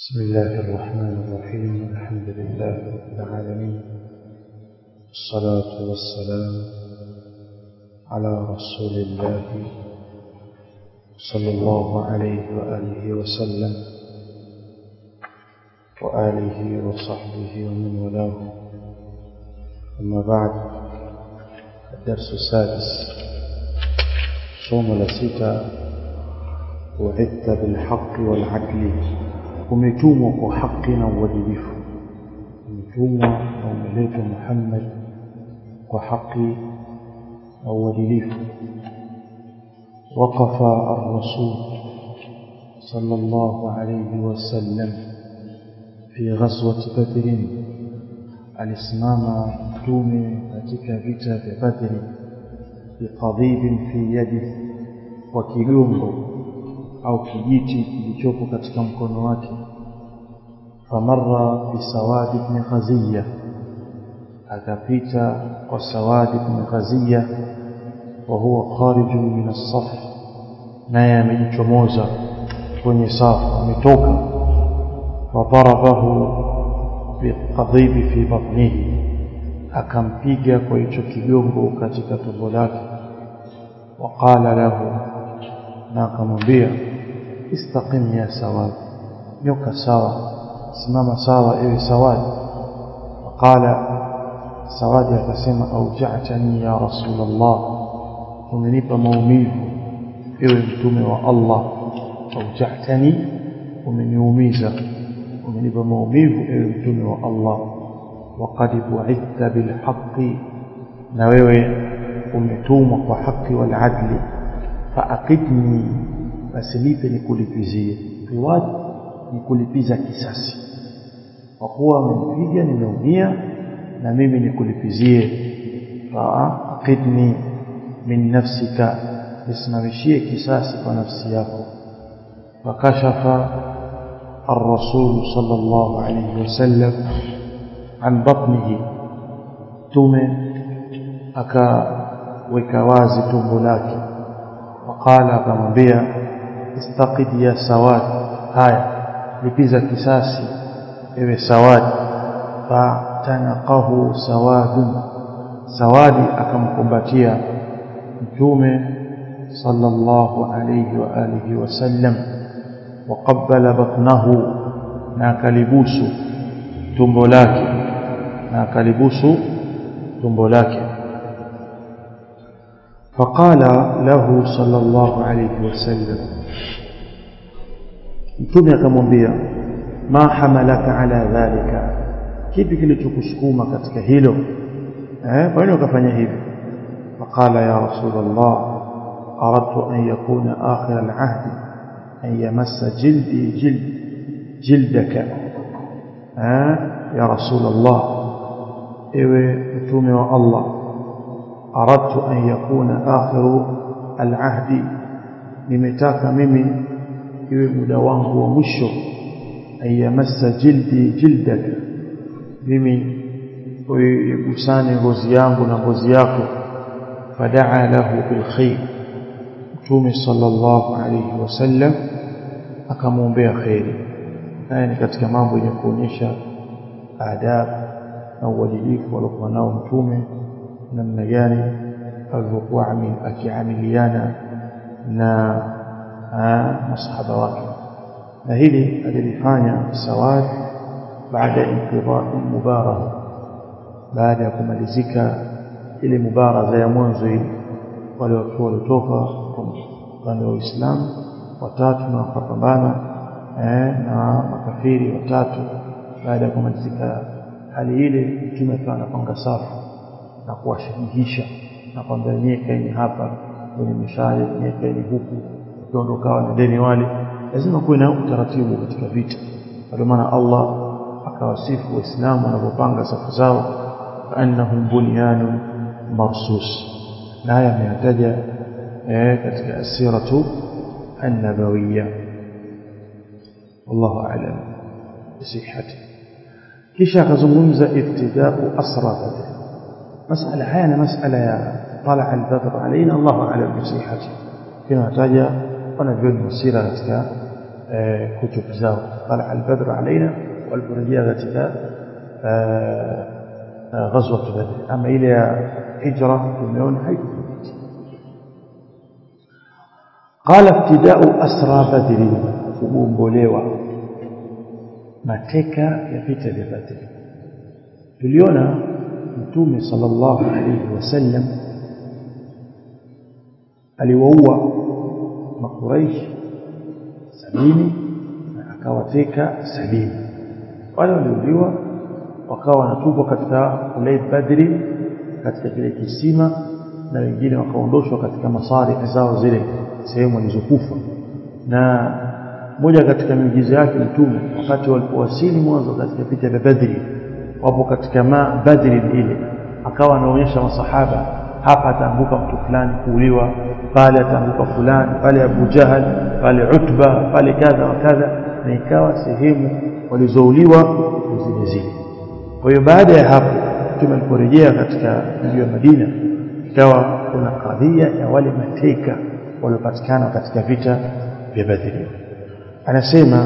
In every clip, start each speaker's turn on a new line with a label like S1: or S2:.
S1: بسم الله الرحمن الرحيم الحمد لله رب العالمين الصلاة والسلام على رسول الله صلى الله عليه وآله وسلم وآله وصحبه ومن والاه أما بعد الدرس السادس صوم لسيتا وعدت بالحق والعدل umetumwa kwa haki na uadilifu umetumwa na umeletwa Muhammad kwa haki na uadilifu وقف الرسول صلى الله عليه وسلم في غزوة بدر alisimama mtume katika vita vya Badri biqadhibin fi yadi kwa kigongo au kijiti kilichopo katika mkono wake famarra bisawad ibn ghaziya akapita kwa sawad ibn ghaziya wa huwa kharij min as-saf naye amejichomoza kwenye safu ametoka fadarabahu biqadhibi fi batnihi akampiga kwa hicho kigongo katika tumbo lake waqala lahu na akamwambia istaqim ya sawad nyoka sawa simama sawa ewe sawadi waqala sawadi akasema auja'tani ya rasulullah umenipa maumivu ewe mtume wa Allah auja'tani umeniumiza umenipa maumivu ewe mtume wa Allah waqad bu'ithta bil haqqi na wewe umetumwa kwa haki wal adli faaqidni basi nipe nikulipizie riwad ni kulipiza kisasi kwa kuwa amempiga nimeumia na mimi nikulipizie faaqidni min nafsika nisimamishie kisasi kwa nafsi yako fakashafa الرسول صلى الله عليه وسلم عن بطنه تومه akaweka wazi tumbo lake waqala akamwambia istaqid ya sawad haya lipiza kisasi ewe sawad fatanaqahu sawadun sawadi akamkumbatia mtume sallallahu alayhi wa alihi wasallam waqabbala batnahu na akalibusu tumbo lake na akalibusu tumbo lake فقال له صلى الله عليه وسلم mtume akamwambia ma hamalaka ala dhalika kipi kilichokusukuma katika hilo eh kwa nini ukafanya hivi faqala ya rasulullah aradtu an yakuna akhir al'ahd an yamassa jildi jild jildaka eh ya rasulullah ewe mtume wa Allah aradtu an yakuna akhiru al'ahdi nimetaka mimi iwe muda wangu wa mwisho ayamassa jildi jildaka mimi uigusane ngozi yangu na ngozi yako fadaa lahu bil khair mtume sallallahu alayhi wasallam akamwombea khairi haya ni katika mambo yenye kuonyesha adabu na uadilifu aliokuwa nao mtume namna gani alivyokuwa akiamiliana na masahaba wake na hili alilifanya sawad baada inqidha mubaraza baada ya kumalizika ile mubaraza ya mwanzo ile wale watu walitoka upande wa Uislamu watatu na wakapambana eh, na makafiri watatu baada ya kumalizika hali ile mtume akawa anapanga safu na kuwashajihisha na kwamba nyewe kaeni hapa kwenye mishale nyewe kaeni huku ukiondokawa na deni wale lazima kuwe na utaratibu katika vita ndio maana Allah akawasifu waislamu wanapopanga safu zao annahum bunyanun marsus na haya ameyataja eh, katika asiratu an-nabawiyya wallahu a'lam bisihhati kisha akazungumza ibtida'u asra badr masala haya na masala ya طلع البدر علينا الله اعلم بصحته كما تجا wanavyoni wasira katika kutub zao tala albadru alaina waliporejea katika ghazwat badr ama ile ya hijra tumeona haikuthibiti qala ibtidau asra badri kugombolewa mateka ya vita vya badri tuliona mtume sallallahu alayhi wasallam aliwaua makuraish sabini na akawateka sabini wale waliuliwa wakawa wanatupwa katika ule badri katika kile kisima na wengine wakaondoshwa katika masari zao zile sehemu walizokufa na moja katika miujiza yake mtume wakati walipowasili mwanzo katika vita vya badri wapo katika ma badri ile akawa anaonyesha masahaba hapa ataanguka mtu fulani kuuliwa pale ataanguka fulani pale Abu Jahal pale Utba pale kadha wa kadha na ikawa sehemu walizouliwa zile zile kwa hiyo baada ya hapo mtume aliporejea katika mji wa Madina ikawa kuna kadhia ya wale mateka waliopatikana katika vita vya Badri anasema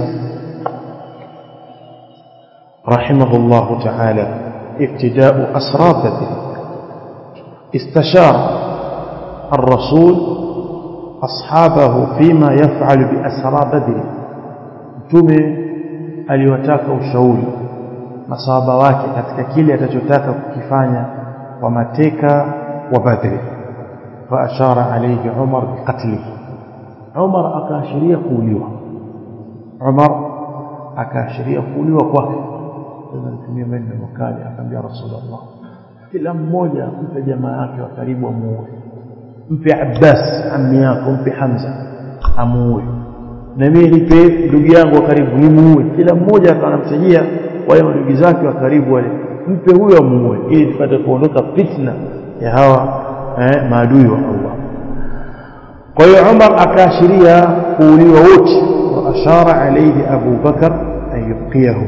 S1: رحمه الله تعالى ابتداء أسرى بدر استشار الرسول أصحابه فيما يفعل بأسرى بدر mtume aliwataka ushauri masahaba wake katika kile atachotaka kukifanya kwa mateka wa Badri faashara alayhi Umar biqatlihi Umar akaashiria kuuliwa Umar akaashiria kuuliwa kwake alitumia maneno makali akamwambia Rasulullah kila mmoja mpe jamaa yake wa karibu amuue mpe Abbas ammi yako mpe Hamza amuue na mimi nipe ndugu yangu wa karibu nimuue kila mmoja akawa anamsajia wale ndugu zake wa karibu wale mpe huyo amuue ili tupate kuondoka fitna ya hawa eh, maadui wa Allah kwa hiyo Umar akaashiria kuuliwa wote wa ashara alayhi Abu Bakar an yubqiyahu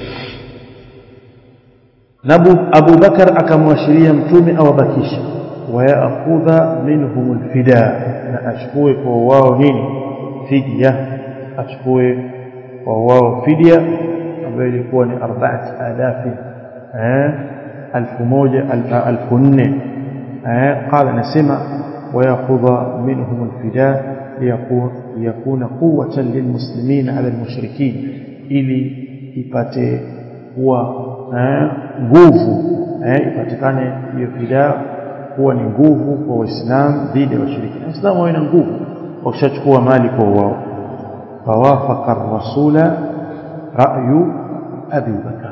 S1: nabu Abu Bakar akamwashiria mtume awabakisha wayakhudha minhum alfida na achukue kwa wao nini fidia achukue kwa wao fidia ambayo ilikuwa ni 4000 eh 1000 1400 eh qala nasema wayakhudha minhum alfida liyakuna quwwatan lilmuslimin ala almushrikin ili ipate kuwa nguvu eh ipatikane hiyo fidaa kuwa ni nguvu kwa waislamu dhidi ya washirikina waislamu wana nguvu wakishachukua mali kwa wao fawafaka rasula ra'yu abi bakar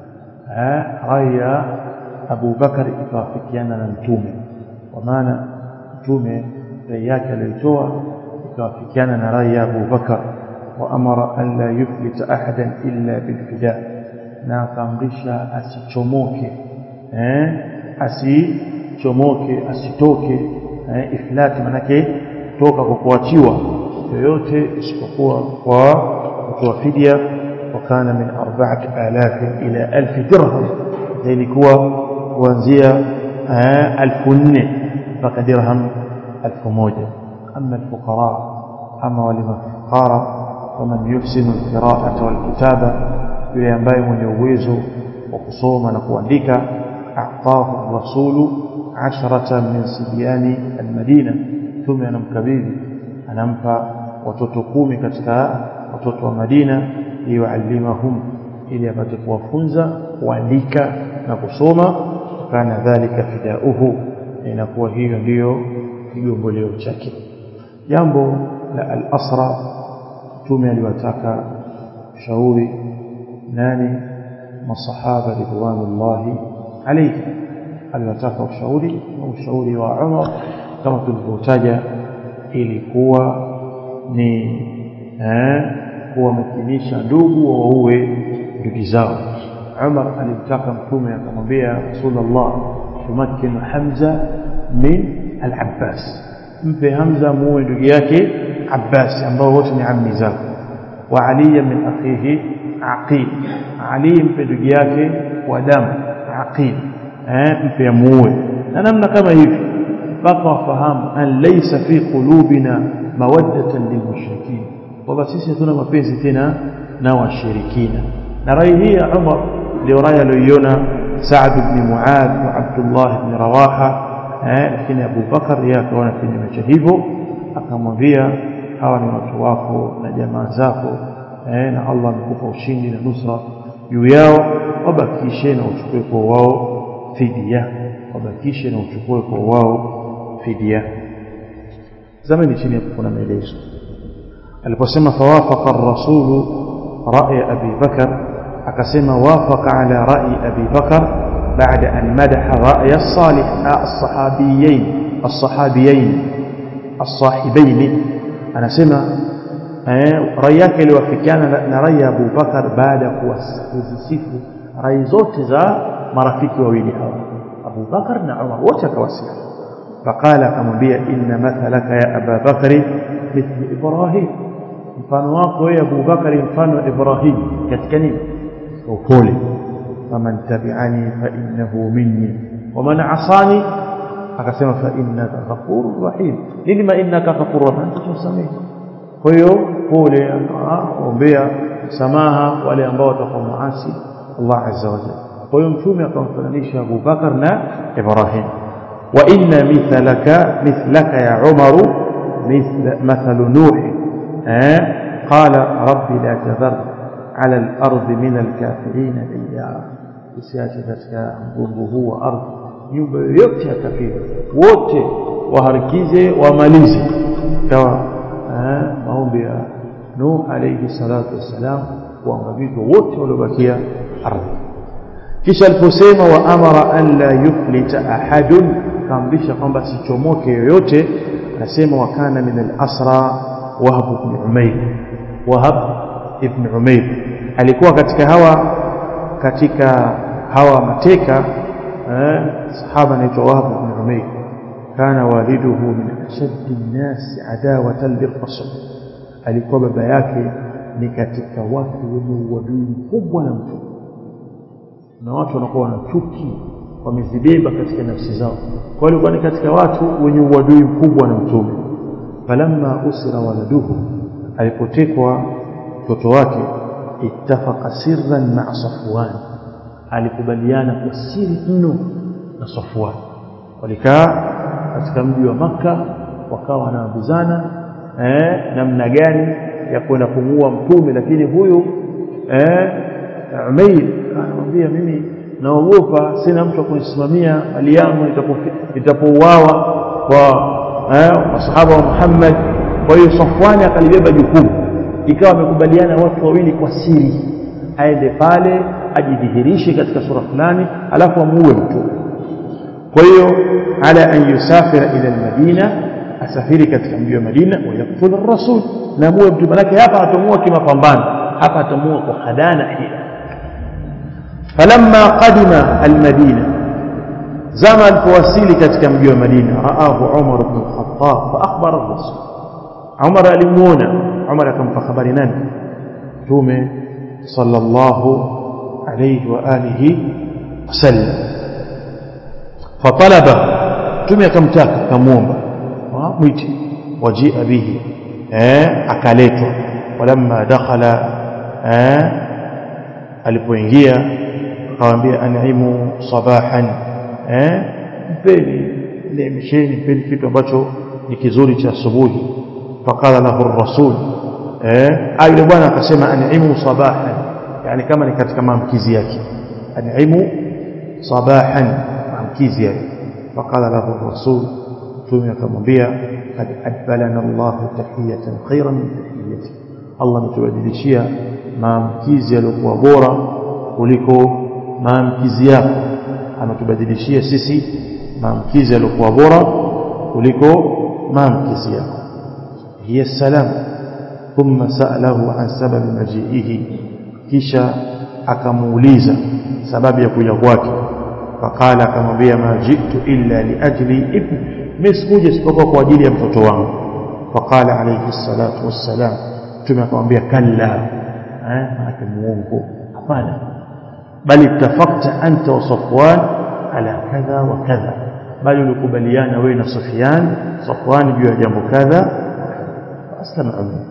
S1: raya abu bakar ikawafikiana na mtume kwa maana mtume rai yake aliyotoa ikawafikiana na rai ya abu bakar وأمر أن لا يفلت أحدا إلا بالفداء na akaamrisha asichomoke eh asichomoke asitoke eh, iflati manake toka kwa kuachiwa yoyote isipokuwa kwa kutoa fidia wakana min 4000 ila 1000 dirham ilikuwa kuanzia 1400 mpaka dirham 1000 ama alfuqara ama wale mafukara waman yuhsinu alqira'ata walkitaba yule ambaye mwenye uwezo wa kusoma na kuandika a'tahu rasulu asharatan min sibyani almadina tume anamkabidhi anampa watoto kumi katika watoto wa Madina liyuallimahum ili apate kuwafunza kuandika na kusoma kana dhalika fidauhu inakuwa hiyo ndiyo kigomboleo chake jambo la al-asra tume aliwataka shauri nani masahaba ridwanullahi alayhi aliwataka ushauri na ushauri wa Umar kama tulivyotaja ilikuwa ni eh kuwamakinisha ndugu waue ndugu zao Umar alimtaka mtume akamwambia Rasulullah tumakkinu Hamza min al-Abbas mpe Hamza muue ndugu yake Abbas ambao wote ni ammi zako wa Ali min akhihi Aqil Ali mpe ndugu yake wa damu Aqil eh mpe muue na namna kama hivi mpaka wafahamu an laysa fi qulubina mawaddatan lilmushrikin kwamba sisi hatuna mapenzi tena na washirikina na rai hii ya Umar ndio rai aliyoiona Saad ibn Muad na Abdullah ibn Rawaha eh, lakini Abu Bakar yeye akaona kinyume cha hivyo akamwambia hawa ni watu wako na jamaa zako eh, na Allah amekupa ushindi na nusra juu yao wabakishe na uchukue kwa wao fidia wabakishe na uchukue kwa wao fidia zamani chini hapo kuna maelezo aliposema fawafaqa ar-rasulu ra'i Abi Bakar akasema wafaqa ala ra'i Abi Bakar بعد أن مدح رأي الصالح الصحابيين الصحابيين الصاحبين أنا سمع رأيك اللي وفكان نري أبو بكر بعد كوزيسيف رأي زوت ذا مرافق وويلي أبو بكر نعمر وتكوسيف فقال أمبيا إن مثلك يا أبا بكر مثل إبراهيم mfano wako ya Abu Bakari mfano Ibrahim katika nini upole faman tabi'ani fa innahu minni waman asani akasema fa innaka ghafurur rahim nini ma innaka ghafurur rahim tusamehe kwa hiyo pole akaombea samaha wale ambao watakuwa muasi Allah azza wa jalla kwa hiyo mtume akamfananisha Abu Bakar na Ibrahim wa inna mithlaka mithlaka ya Umar مثل مثل نوح قال رب لا تذر على الأرض من الكافرين ديارا usiache katika mgongo huu wa ardhi nyumba yoyote ya kafiri wote waharikize wamalize kawa maombi ya Nuh alayhi salatu wassalam kuangamizwa wote waliobakia ardhi kisha aliposema wa amara an la yuflita ahadun kaamrisha kwamba sichomoke yoyote anasema wakana min al-asra wahab ibn umayr wahab ibn umayr alikuwa katika hawa katika hawa mateka eh, sahaba anaitwa Wahab ibn Umayr kana waliduhu min ashaddi an-nas adawatan lirrasul alikuwa baba yake ni katika watu wenye uadui mkubwa na mtu na watu wanakuwa na chuki wamezibeba katika nafsi zao kwa hiyo ni katika watu wenye uadui mkubwa na mtume falamma usira waladuhu alipotekwa mtoto wake ittafaqa sirran ma'a Safwan alikubaliana kwa siri mno na Safwan walikaa katika mji wa maka wakawa wanaambizana eh namna gani ya kwenda kumuua mtume lakini huyu eh Umair anamwambia mimi naogopa sina mtu kunisimamia hali yangu itapouawa kwa eh masahaba wa Muhammad kwa hiyo Safwan akalibeba jukumu ikawa wamekubaliana watu wawili kwa siri aende pale ajidhihirishe katika sura fulani alafu amuue mtume kwa hiyo ala an yusafira ila almadina asafiri katika mji wa Madina wa yaktul ar-rasul na muue mtume manake hapa atamua kimapambano hapa atamua kwa khadana hila falamma qadima almadina zama alipowasili katika mji wa Madina raahu Umar ibn al-Khattab fa akhbara ar-rasul Umar alimuona Umar akampa habari nani mtume sallallahu alayhi wa alihi wasallam fatalaba mtume akamtaka akamuomba mwite wajia bihi eh akaletwa walamma dakhala eh alipoingia akamwambia anaimu sabahan eh mpeni nemesheni mpeni kitu ambacho ni kizuri cha asubuhi faqala lahu ar-rasul eh yule bwana akasema anaimu sabahan yani kama ni katika maamkizi yake anaimu sabahan maamkizi yake faqala lahu ar-rasul mtume akamwambia kad adbalana Allah tahiyatan khairan min tahiyati Allah ametubadilishia maamkizi yaliokuwa bora kuliko maamkizi yako ametubadilishia sisi maamkizi yaliokuwa bora kuliko maamkizi yako hiya salam thumma sa'alahu an sababi maji'ihi kisha akamuuliza sababu ya kuja kwake faqala akamwambia ma jitu illa liajli ibn misikuja isipokuwa kwa ajili ya mtoto wangu faqala alayhi salatu wassalam mtume akamwambia kalla eh maana muongo hapana bali tafakta anta wa safwan ala kadha wa kadha bali ulikubaliana wewe na Sufyan Safwan juu ya jambo kadha aslama umma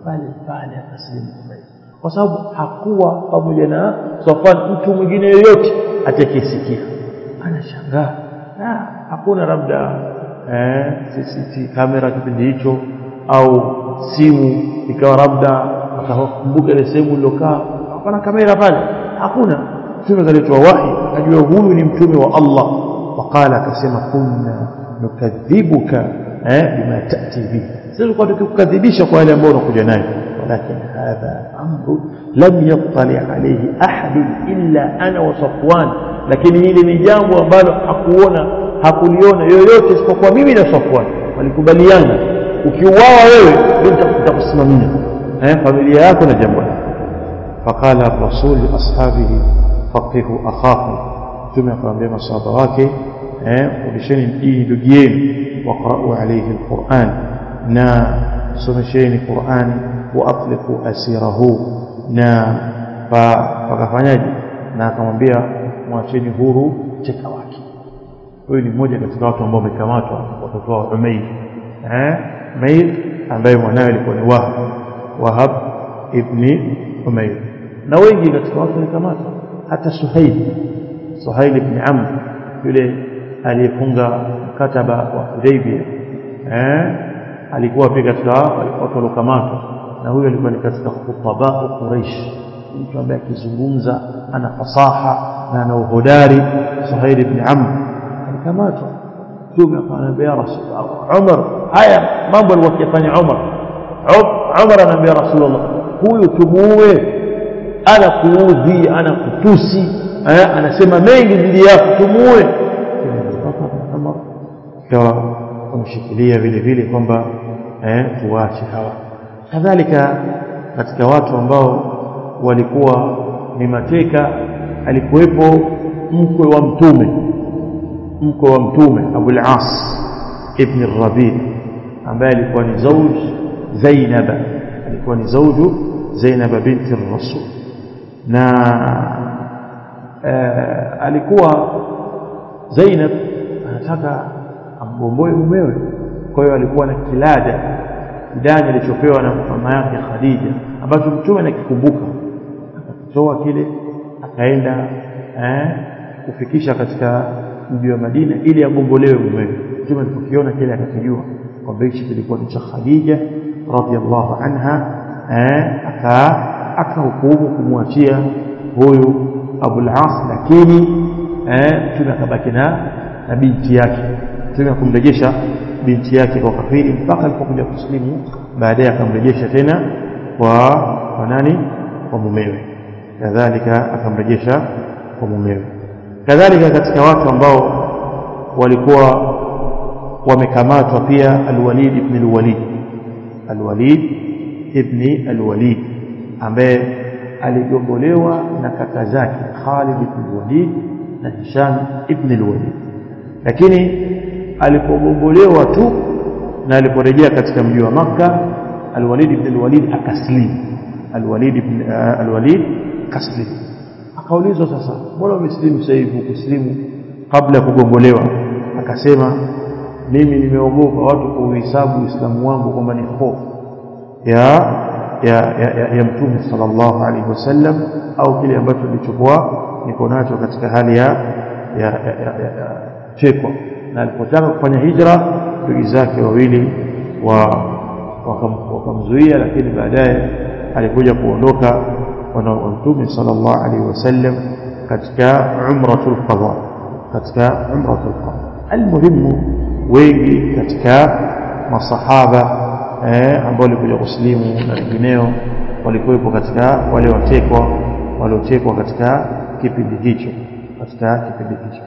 S1: pale pale akasilimu Umayr kwa sababu hakuwa pamoja na Safwan mtu mwingine yoyote atakayesikia anashangaa hakuna labda eh, CCTV kamera kipindi hicho au simu ikawa labda akakumbuka ile sehemu iliyokaa hapana kamera pale hakuna mtume kaletwa wahi akajua huyu ni mtume wa Allah waqala akasema kunna nukadhibuka eh, bima tati bihi sisi tulikuwa tukikukadhibisha kwa yale ambayo unakuja nayo ولكن هذا أمر لم يطلع عليه أحد إلا أنا وصفوان لكن hili ni jambo ambalo hakuona hakuliona yoyote isipokuwa mimi na Safwan walikubaliana ukiuawa wewe ndio nitakusimamia eh familia yako na jambo faqala ar-rasul li ashabihi faqihu akhakum mtume akamwambia masahaba wake eh ulisheni hii ndugu yenu waqra'u alayhi al-Qur'an na somesheni Qur'ani waatliqu asirahu na wakafanyaje na akamwambia mwacheni huru cheka wake huyu ni mmoja katika watu ambao wamekamatwa watoto wa Umayr eh Umayr ambaye mwanawe alikuwa ni Wahab Wahab ibn Umayr na wengi katika watu walikamatwa hata Suhail Suhail ibn Amr yule aliyefunga mkataba wa Hudaybiyah eh alikuwa pia katika watu waliokamatwa na huyo alikuwa ni katika khutaba Quraish mtu ambaye akizungumza ana fasaha na ana uhodari Suhail ibn Amr alikamatwa mtume akamwambia ya Rasulullah Umar haya mambo alikuwa akifanya Umar Umar anamwambia Rasulullah huyu tumuue ana kuudhi ana kutusi anasema mengi dhidi yako tumuue Umar kawa wamshikilia vile vile kwamba eh tuache hawa kadhalika katika watu ambao walikuwa ni mateka alikuwepo mkwe wa mtume mkwe wa mtume Abul As ibn Rabi ambaye alikuwa ni zauj Zainab alikuwa ni zauju Zainab binti Rasul na uh, alikuwa Zainab anataka amgomboe mumewe kwa hiyo alikuwa na kilada kidani alichopewa na mama yake Khadija ambacho mtume anakikumbuka akatoa kile akaenda eh, kufikisha katika mji wa Madina ili agombolewe mumewe mtume alipokiona kile akakijua kwamba hichi kilikuwa ni cha Khadija radhiallahu anha eh, aka akahukumu kumwachia huyu Abul As lakini eh, mtume akabaki na na binti yake mtume akumrejesha binti yake kwa kafiri mpaka alipokuja kuslimu baadaye akamrejesha tena kwa kwa nani kwa mumewe kadhalika akamrejesha kwa mumewe kadhalika katika watu ambao walikuwa wamekamatwa pia alwalid ibn alwalid alwalid ibn alwalid ambaye aligombolewa na kaka zake Khalid ibn alwalid na Hisham ibn alwalid lakini alipogombolewa tu na aliporejea katika mji wa Makka Al-Walid ibn al-Walid akaslim Al-Walid ibn uh, al-Walid kaslim akaulizwa sasa mbona umeslimu sasa hivi kuslimu kabla ya kugombolewa akasema mimi nimeogopa watu kuhesabu uislamu wangu kwamba ni hofu ya ya, ya, ya, ya mtume sallallahu alaihi wasallam au kile ambacho nilichokuwa niko nacho katika hali ya ya, ya, ya, ya, ya chekwa na alipotaka kufanya hijra ndugu zake wawili wa wakamzuia lakini baadaye alikuja kuondoka wana mtume sallallahu alaihi wasallam katika umratul qada katika umratul qada almuhimu wengi katika masahaba eh, ambao walikuja kuslimu na wengineo walikuwepo katika wale watekwa waliotekwa katika kipindi hicho katika kipindi hicho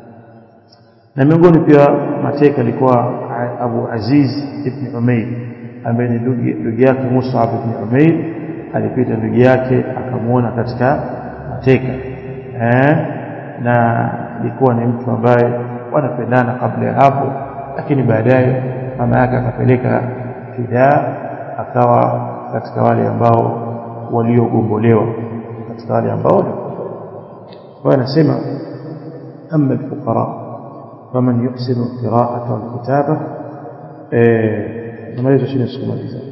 S1: na miongoni pia mateka alikuwa Abu Aziz ibn Umayr ambaye ni ndugu yake Mus'ab ibn Umayr alipita ndugu yake akamwona katika mateka eh, na ilikuwa ni mtu ambaye wanapendana kabla ya hapo lakini baadaye mama yake akapeleka fidaa akawa katika wale ambao waliogombolewa katika wale ambao kwa anasema amma alfuqara faman yuhsinu alqira'ata walkitaba eh namaliza chini sikumaliza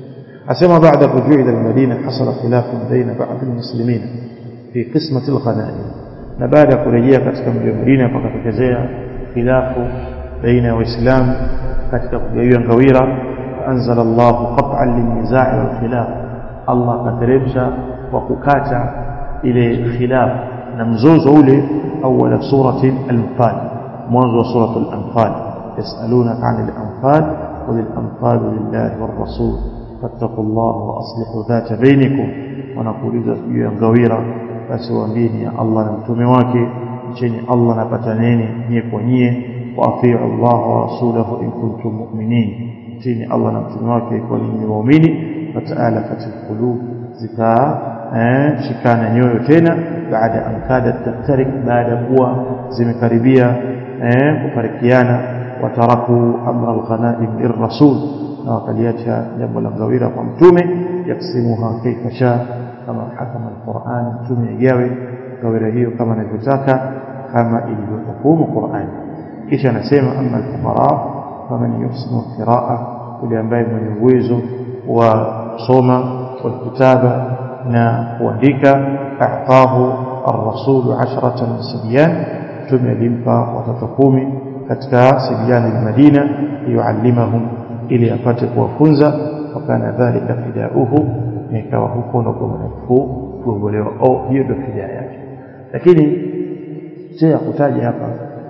S1: asema baada rujui ila almadina hasala khilafun baina ba'd almuslimin fi qismati alghanaim na baada ya kurejea katika mji wa Madina pakatokezea khilafu baina ya waislamu katika kugawiwa ngawira anzala Allah qat'an lin-nizaa' wal-khilaf Allah kateremsha kwa kukata ile khilaf na mzozo ule awala surati al-anfal mwanzo wa surati al-anfal yasalunaka 'anil anfal qul al-anfal lillahi war-rasul fattaqullaha wa aslihu dhata bainakum wanakuuliza juu ya ngawira basi waambieni ya Allah na mtume wake cheni Allah napataneni nyie kwa nyie wa atiu Allah wa rasulahu in kuntum mu'minin cheni Allah na mtume wake kwa ninyi waumini fataala katil qulub zika eh, shikana nyoyo tena baada an kadat taftarik baada kuwa zimekaribia eh, kufarikiana wataraku amra alghanaim lirrasul na wakaliacha jambo la ngawira kwa mtume yaksimuha kaifa shaa kama hakama alquran mtume igawe ngawira hiyo kama anavyotaka kama ilivyohukumu Qur'an kisha anasema amma alfuqara faman yusnu qiraa yule ambaye mwenye uwezo wa soma والكتابة na kuandika ahtahu ar-rasul 10 sibyan tume alimpa watoto kumi katika sibyan al-Madina yuallimahum ili apate kuwafunza wakana dhalika fidauhu ikawa huko ndo kwa mnafu kuongolewa au hiyo ndio fidia yake lakini sio kutaja hapa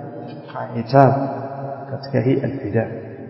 S1: hitab katika hii al-fida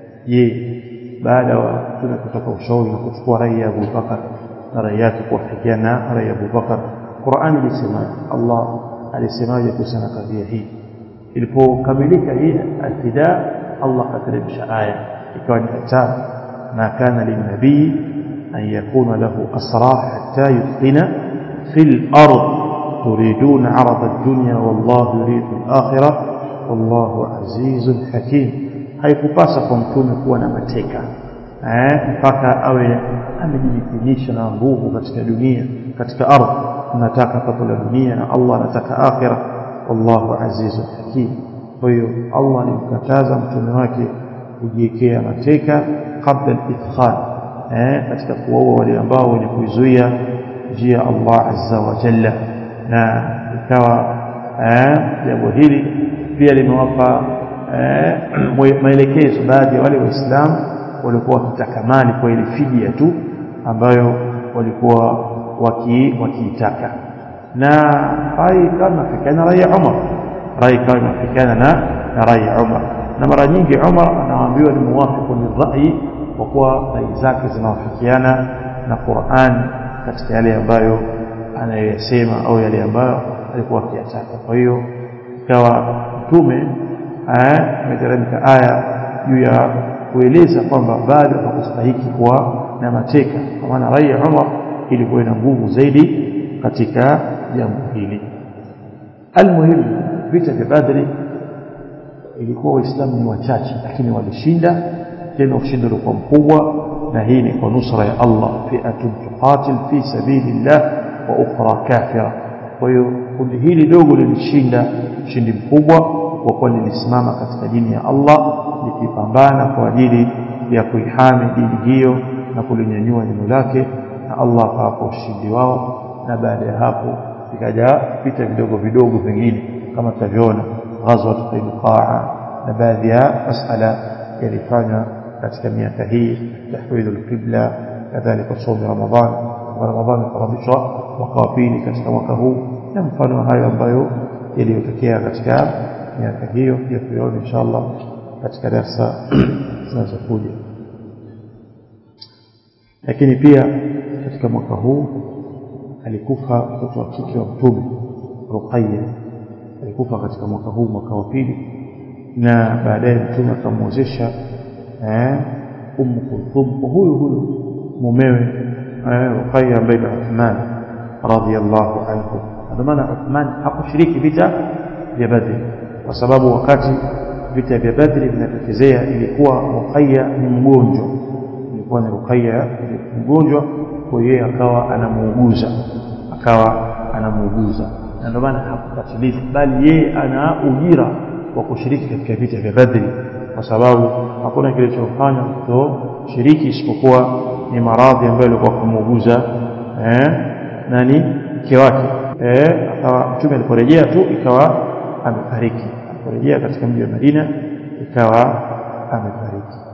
S1: je baada wa tume kutoka ushauri na kuchukua rai ya Abu Bakar na rai yake kuwafikiana na rai ya Abu Bakar Qur'an ilisemaje Allah alisemaje kuhusiana kadhia hii ilipokamilika hii al-fida Allah kateremsha aya ikawa ni kitabu ma kana lin-nabii an yakuna lahu asra hatta yuthina fil ard تريدون عرض الدنيا والله يريد الآخرة والله عزيز حكيم haikupasa kwa mtume kuwa na mateka eh mpaka awe amejidhinisha na nguvu katika dunia katika ardhi anataka pato la dunia na Allah anataka akhira wallahu azizun hakim kwa hiyo Allah alimkataza mtume wake kujiwekea mateka kabla al-ithkhal eh katika kuwaua wale ambao wenye kuizuia njia Allah azza wa jalla na ikawa jambo hili pia limewapa maelekezo baadhi ya wale waislamu walikuwa wakitaka mali kwa ile fidia tu ambayo walikuwa wakiitaka na rai kama inafikana rai ya Umar rai kama inafikana na na rai ya Umar na mara nyingi Umar anaambiwa ni muwafiqu lirrai kwa kuwa rai zake zinawafikiana na Qur'an katika yale ambayo anayosema au yale ambayo alikuwa akiyataka kwa hiyo ikawa mtume ameteremka aya juu ya kueleza kwamba bado hakustahiki kuwa na mateka kwa maana rai ya Umar ilikuwa ina nguvu zaidi katika jambo hili almuhimu vita vya Badri ilikuwa waislamu ni wachache lakini walishinda tena ushindi ulikuwa mkubwa na hii ni kwa nusra ya Allah fi'atun tuqatil fi sabilillah wa ukhra kafira kwa hiyo kundi hili dogo lilishinda ushindi mkubwa kwa kuwa lilisimama katika dini ya Allah likipambana kwa ajili ya kuihami dini hiyo na kulinyanyua neno lake na Allah akawapa ushindi wao na baada ya hapo vikaja vita vidogo vidogo vingine kama tutavyoona ghazwat Qainuqaa na baadhi ya masala yalifanywa katika miaka hii tahwidul qibla kadhalika somo Ramadhan wa Ramadhan kuhamishwa mwaka wa pili katika mwaka huu na mfano hayo ambayo yaliyotokea katika miaka hiyo pia tuyaone inshallah katika darasa zinazokuja lakini pia katika mwaka huu alikufa mtoto wa kike wa mtume Ruqayya alikufa katika mwaka huu mwaka wa pili na baadaye mtume akamwozesha eh Ummu Kulthum huyu huyu mumewe eh, Ruqayya ambaye ni Uthman radhiyallahu anhu ndio maana Uthman hakushiriki vita vya Badr kwa sababu wakati vita vya Badri vinatokezea ilikuwa Ruqayya ni mgonjwa ilikuwa ni Ruqayya mgonjwa kwa hiyo akawa anamuuguza akawa anamuuguza na ndio maana hakupatiliza bali yeye ana ujira wa kushiriki katika vita vya Badri kwa sababu hakuna kilichofanya kutoshiriki isipokuwa ni maradhi ambayo alikuwa kumuuguza eh, nani mke wake eh, akawa mtume aliporejea tu ikawa amefariki aliporejea katika mji wa Madina ikawa amefariki